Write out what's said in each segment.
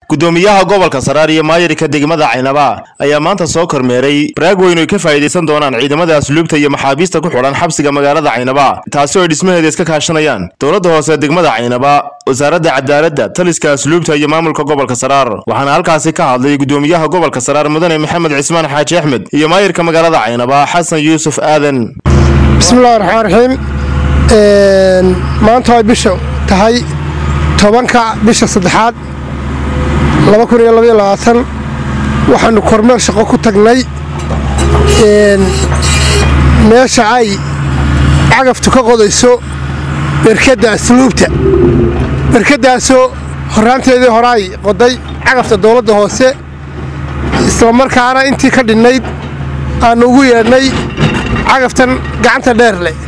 gudoomiyaha gobolka saraar iyo maayirka degmada caynaba ayaa maanta soo kormeeray baraag weyn oy ka faa'iidaysan doonaan ciidamada asluubta iyo maxaabiista ku xidhan xabsiga magaalada caynaba taasi oo ay dhismaheeda iska kaashanayaan dowladda hoose degmada caynaba wasaaradda cadaaladda taliska asluubta iyo maamulka gobolka saraar waxaana halkaasi ka hadlay gudoomiyaha gobolka saraar mudane maxamed cismaan xaaji axmed iyo maayirka magaalada caynaba xasan yuusuf aadan bismillahi raxmaan raxiim maanta ay bisha tahay tobanka bisha saddexaad waxaannu kormeer shaqo ku tagnay meesha ay cagaftu ka qodayso berkadda asluubta berkaddaasoo horraanteedii hore ay qoday cagafta dowladda hoose islamarkaana intii ka dhinnayd aannu ugu yeedhnay cagaftan gacanta dheer leh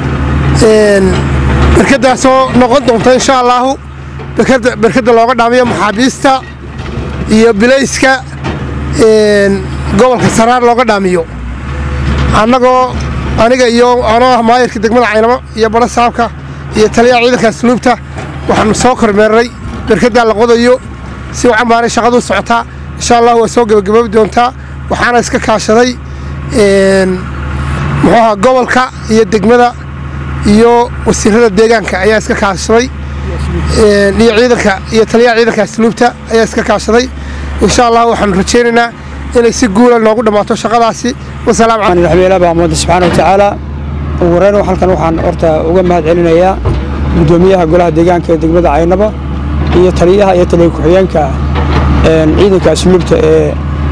berkaddaasoo noqon doonta insha allaahu berkadda looga dhaamiyo maxaabiista iyo bilayska gobolka saraar looga dhaamiyo annagoo aniga iyo anoo ah maayirka degmada caynabo iyo badho saabka iyo taliyaha ciidanka asluubta waxaannu soo kormeernay berkaddaa la qodayo si wacan baanay shaqaduu socotaa insha allah waa soo gebagaboobi doontaa waxaana iska kaashaday muxuuaha gobolka iyo degmada iyo wasiirada deegaanka ayaa iska kaashaday iyo ciidanka iyo taliyaha ciidanka asluubta ayaa iska kaashaday insha allah waxaanu rajaynaynaa inay si guula noogu dhammaato shaqadaasi raxmeela baa ummadda subxaana wa tacaala ugu horeyn halkan waxaan horta uga mahad celinayaa gudoomiyaha golaha deegaanka ee degmada caynaba iyo taliyaha iyo taliya ku-xigeenka ciidanka asluubta ee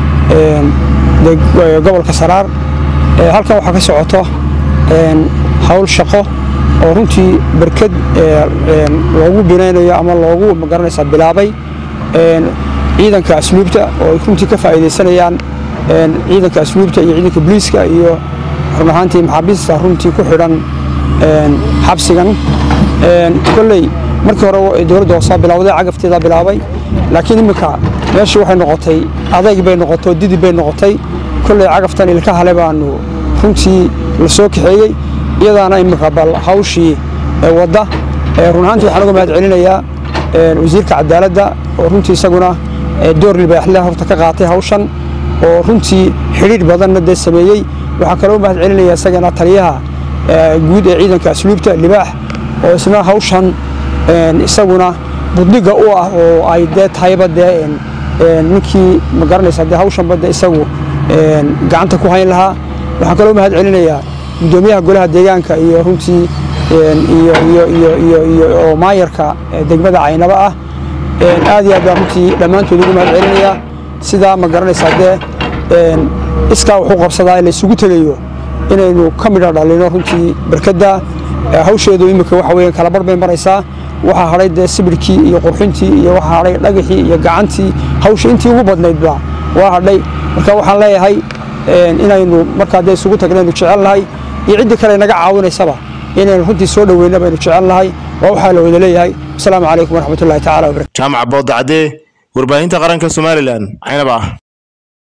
gobolka saraar halkan waxaa ka socoto hawl shaqo oo runtii berkad loogu binaynayo ama loogu magaranaysaa bilaabay ciidanka asluubta oo ay runtii ka faa'iidaysanayaan ciidanka asluubta iyo ciidanka booliiska iyo run ahaantii maxaabiista runtii ku xidhan xabsigan kolley markii hore dowladda hoosaa bilawday cagafteedaa bilaabay laakiin imminka meeshii waxay noqotay adayg bay noqotay didib bay noqotay kolley cagaftan ilka hale baanu runtii la soo kaxeeyey iyadaana imminka bal hawshii wadda run ahaantii waxaan uga mahad celinayaa wasiirka cadaaladda oo runtii isaguna door libaaxle horta ka qaatay hawshan oo runtii xidhiidh badanna dee sameeyey waxaan kaloo mahad celinaya isagana taliyaha guud ee ciidanka asluubta libaax oo isna hawshan isaguna budniga u ah oo ay dee tahayba dee ninkii ma garanaysa dee hawshanba dee isagu gacanta ku hayn lahaa waxaan kaloo mahad celinayaa gudoomiyaha golaha deegaanka iyo runtii iyo maayarka degmada caynaba ah aad iyo aad baa runtii dhammaantood ugu mahad celinayaa sidaa ma garanaysaa dee iskaa wuxuu qabsadaa laysugu tegayo inaynu ka midha dhalino runtii berkadda hawsheedu imminka waxa weeyaan kalabarh bay maraysaa waxaa hadhay dee sibirhkii iyo qurxintii iyo waxaa hadhay dhagaxii iyo gacantii hawsha intii ugu badnaydba waa hadhay marka waxaan leeyahay inaynu markaa dee isugu tagnaynu jecel nahay iyo ciddii kale naga caawinaysaba inaynu runtii soo dhoweyna baynu jecel nahay waa waxaa la wada leeyahay asalaamu calaykum waraxmatullahi tacala wabarakatu jaamac boodacadee warbaahinta qaranka somalilan caynaba